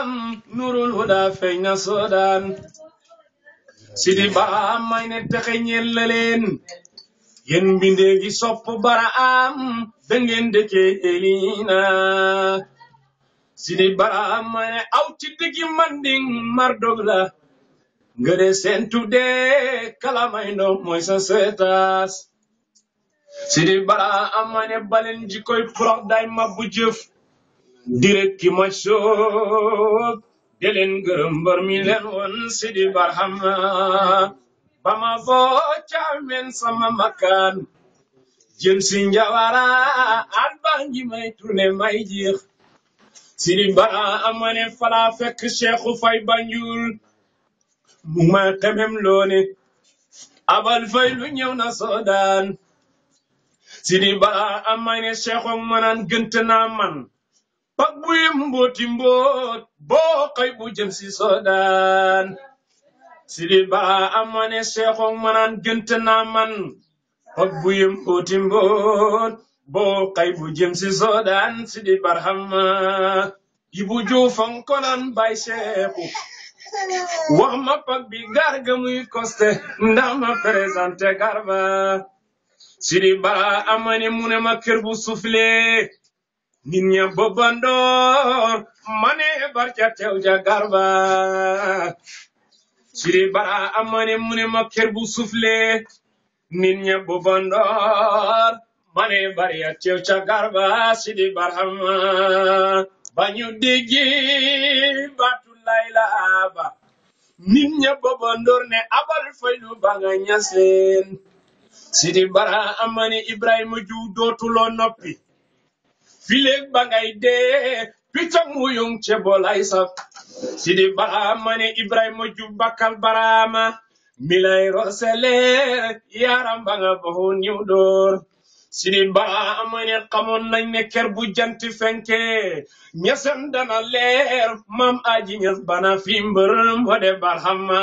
baraam nurul huda feeñ na soodaan sidi baraam may ne texe ñeel na leen yéen mbindee gi sopp baraam da ngeen dëkkee elina sidi baraam may ne aw ci diggi manding mardog la ngëre seen tuddee kalamay ndo mooy sa seetaas sidi baraam may ne baleen jikoy prox day mabbu jëf direk ki ma soog de leen gërëm mbër mi leen woon sidi barhama ba ma boo caamen sama makaan jëm si njawara at baa ngi may tourné may jeex sidi bara amane fala fekk cheikhu fay banjul mu ma xemem loone abal fay lu ñëw na soodaan sidi bara amane cheikhu manan gënt naa man pak buy mbooti mboot boo xëy bu jëm si soodaan sidi bara amane cheikhu manan gënt naa man pak buy mbooti mboot boo xëy bu jëm si soodaan sidi barhama ibu juufan konan bay cheikhu wax ma pak bi garga muy koste ndax ma présenté garba sidi bara amane mu ne ma kër bu sufle nit ña bobandoor mane barca tew ja garba sidi bara amane mu ne ma kër bu sufle nit ña bobandoor mane barca tew ca garba sidi barhama bañu déggi batu layla ba nit ña bobandoor ne abal faylu ba nga ñaseen sidi bara amane ibrahima ju dootuloo noppi fileeg ba ngay dee piccam wuyung ce bolay saf sidi barama ne ibrahima jub bakkal barama milay roseleer yaram ba nga baxu niw door sidi barama ne xamoon nañ ne ker bu jant fenke ñesem dana leer mam aji ñes bana fi mbër mbode barhama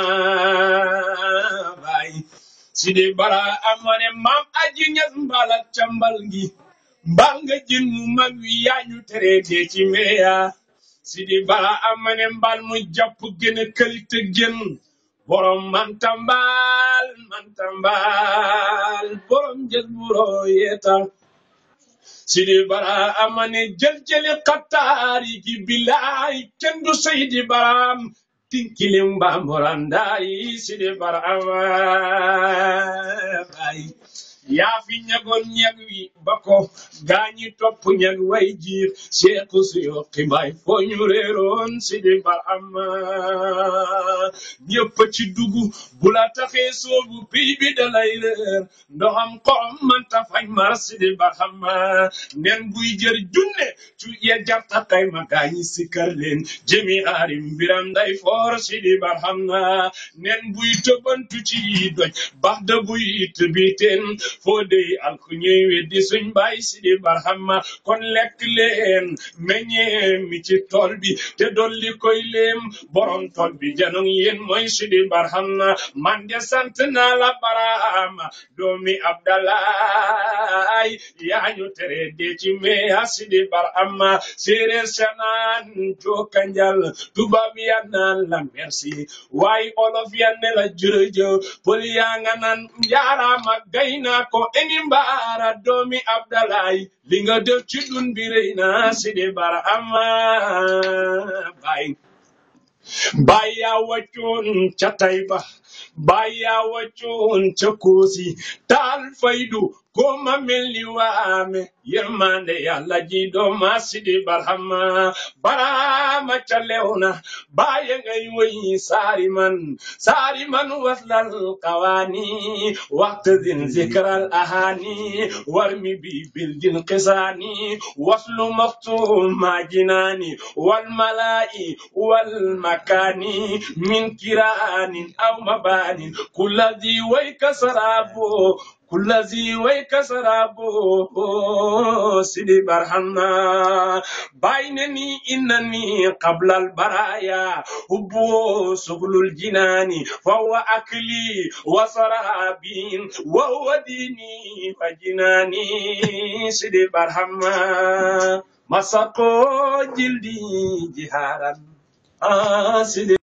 bay sidi barama ne mam aji ñes mbalak cambal gi mbal nga jën mu mag wi yaañu tere dee ci meya sidi bara amane mbal mu jàpp gën a këlte gën borom mantambal mantambal borom jël buro yeeta sidi bara amane jël jëli xattaari gi bilaay kenn du seydi baram tinkilim mbamborandayi sidi bara amay yaa fi ñagoon ñag wi ba ko gaañi topp ñag way jiir seeku suyo xibaay foo ñu réeroon si di barama ñëpp ci dugg bu la taxee soobu piy bi dalay réer ndoxam xorom manta fañ mar si di barama nen buy jër junne cu ya jarta kay ma gaañi sikkar leen jëmi aarim biram day foor si di barama nen buy tëbantu ci doj bax da buy tëbiteen foo dey alku ñuy weddi suñ baay si di barhama kon lekk leen meññee mi ci tool bi te dolli koy leem borom tool bi janong yéen mooy si di barhama man de sant naa la barama doomi abdalaay yaa ñu tere de ci meya si di barhama séeréer sanaan jookanjal tubaab ya naan la merci waaye olof ya ne la jërëjëf pël yaa nga naan njaaraama gay naa ko eni mbaara doomi abdalaay li nga def ci dun bi rëy na sidi bara ama bay bay yaa waccoon ca tayba bay yaa waccoon ca koosi taal faydu ko ma mel ni waame yërmande yàlla ji dooma sidi barhama barama ca lewna baya ngay woy saari man saari man waslal qawani waqtadin zikral ahani warmi bi bildin qisani waslu maktum majinani wal malai wal makani min kiranin aw mabanin kulladhi wayka sarabo كلذي ويكسرابو سيدي برهنا بينني إنني قبل البرايا هبو سبل الجنان فهو أكلي وسرابي وهو ديني وجناني سيدي برهما مسكو جلدي جهارا ah Sidi